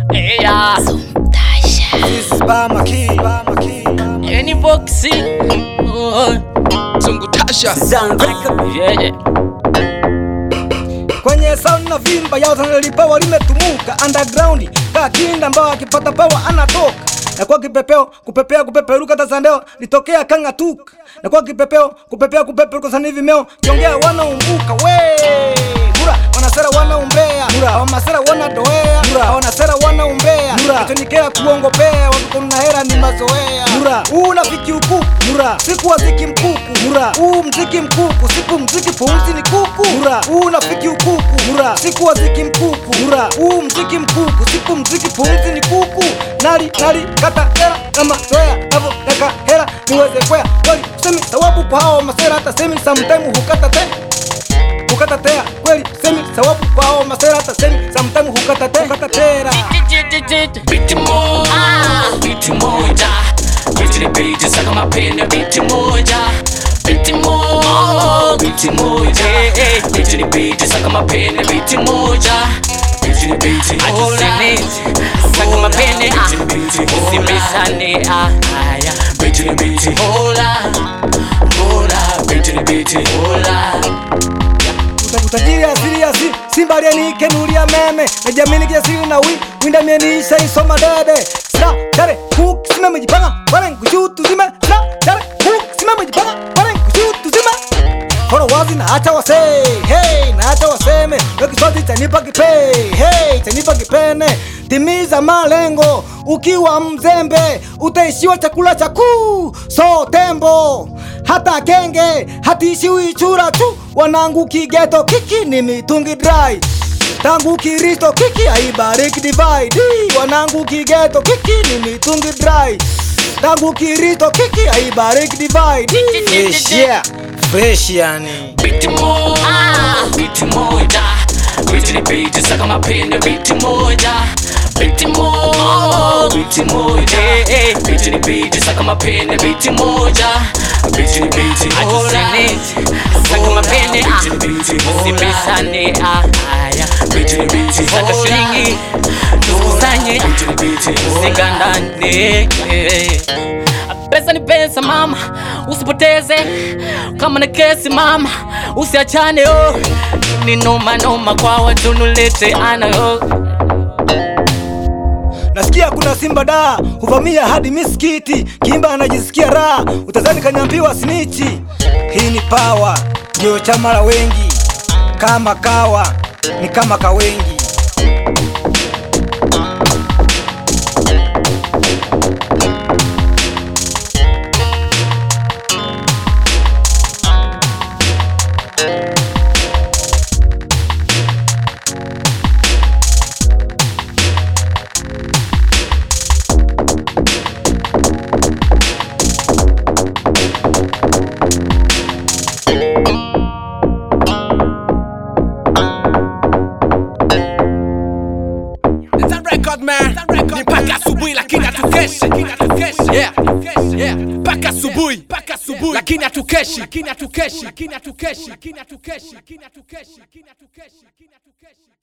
Yeah. This is Bama Key, Bama Key, Bama Key. Any boxy. Oh. Zungu Tasha Yeah, yeah. kwenye sound na vimba yao tanalipawa limetumuka underground kakinda ambao akipata pawa anatoka na kwa kipepeo kupepea kupeperuka tasandeo litokea kang'atuka na kwa kipepeo kupepea kupeperuka sani vimeo kiongea wanaumbuka we mura wanasera wanaumbea mura wamasera wanadoea mura wanasera wanaumbea mura itonikea kuongopea wakikona hera ni mazoea mura huu nafiki ukuku mura siku waziki mkuku mura huu mziki mkuku siku mziki pumzi ni kuku mura huu nafiki ukuku mura siku waziki mkuku mura huu mziki mkuku siku mziki pumzi ni kuku nali nali kata hera kama zoea navo naka hera niweze kwea kweli semi sawabu kwa hao masera hata semi sometime hukata te hukata tea kweli semi sawabu kwa hao masera hata semi sometime hukata te hukata tera Biti moja, biti moja, biti ni biti saka mapene biti moja, biti moja, biti moja, biti ni biti saka mapene biti moja, biti ni biti usini saka mapene ah, usibisane ah, aya, biti ni biti hola, hola, biti ni biti hola. Uta- utajiri asili ya si simba lienikenulia meme najamini kiasili na wi winda mieniisha isoma dede sina dare kuk sime mejipanga wale nkushutu zime sina dare kuk sime mejipanga wale nkushutu zime Kono wazi na acha wase hey, na acha waseme Yo kiswati chanipa kipe hey, chanipa kipene timiza malengo ukiwa mzembe utaishiwa chakula cha kuu so tembo hata kenge hatiishiwi chura tu wanangu kigeto kiki ni mitungi dry tangu kiristo kiki aibariki divide wanangu kigeto kiki ni mitungi dry tangu kiristo kiki aibariki divide Fresh, yeah. fresh yani Biti moja, biti moja, biti ni biti saka mapene biti moja, biti moja, biti moja, biti ni biti saka mapene biti moja, biti ni biti usini saka mapene ah, usibisane ah, aya, biti ni biti saka shilingi tukusanye usigandane Pesa ni pesa mama, usipoteze kama na kesi mama, usiachane oh. Ni noma noma kwa watu nulete ana oh. nasikia kuna simba da huvamia hadi misikiti kimba anajisikia raha utazani kanyambiwa snichi hii ni pawa ndio chama la wengi kama kawa ni kama kawengi That record man Ni mpaka asubuhi lakini hatukeshi Yeah Yeah mpaka asubuhi mpaka asubuhi lakini hatukeshi lakini hatukeshi lakini hatukeshi lakini hatukeshi lakini hatukeshi lakini hatukeshi lakini hatukeshi